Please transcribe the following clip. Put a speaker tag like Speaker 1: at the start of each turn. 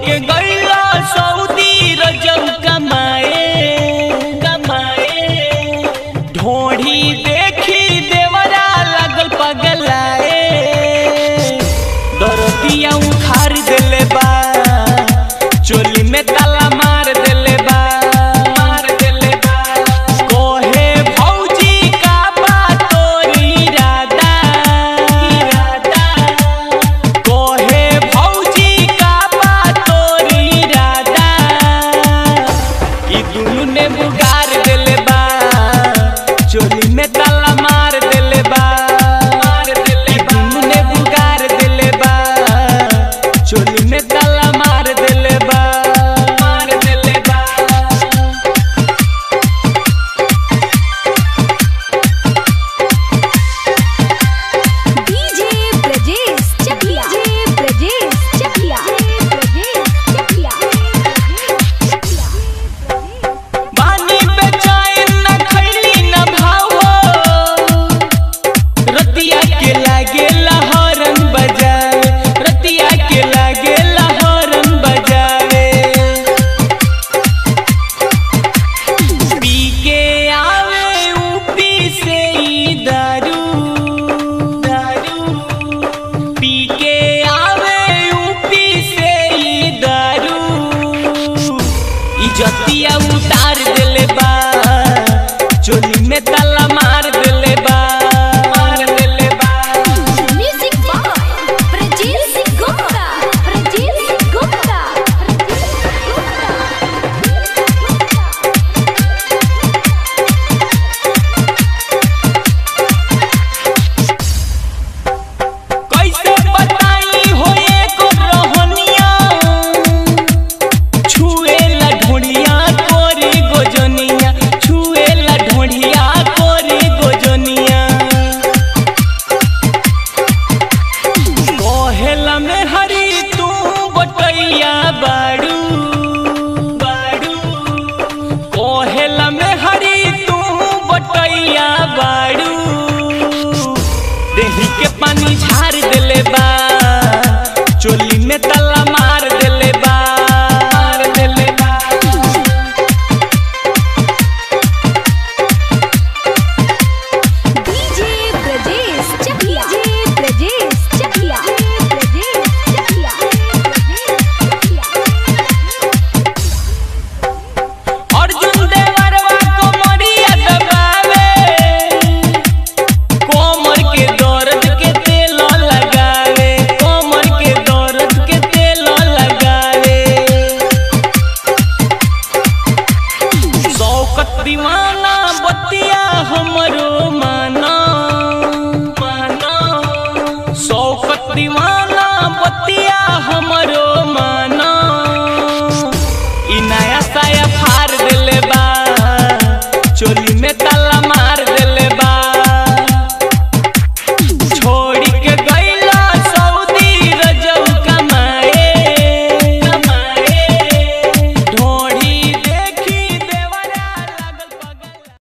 Speaker 1: के गईला सऊदी रजब कमाए कमाए ढोढ़ी देखी देवरा लगल पगलाए दरदिया उखाड़ देले बा चोली में ताला मार देले बा मार देले बा कोहे भौजी का बा तोरी इरादा इरादा कोहे भौजी का बा तोरी इरादा ई दुनु ने बुगार देले बा चोली में ताला मार देले बा मार देले बा दुनु ने बुगार देले बा चोली में ताला मार देले बा मार देले बा
Speaker 2: डीजे ब्रजेश चकिया डीजे ब्रजेश चकिया ब्रजेश चकिया
Speaker 1: बानी पे चाय न खैली न भावो रतिया के लागे लहरन बजावे रतिया के लागे लहरन बजावे पी के आवे ऊपी से ई दारू दारू पी के आवे ऊपी से ई दारू इजतिया उतार देले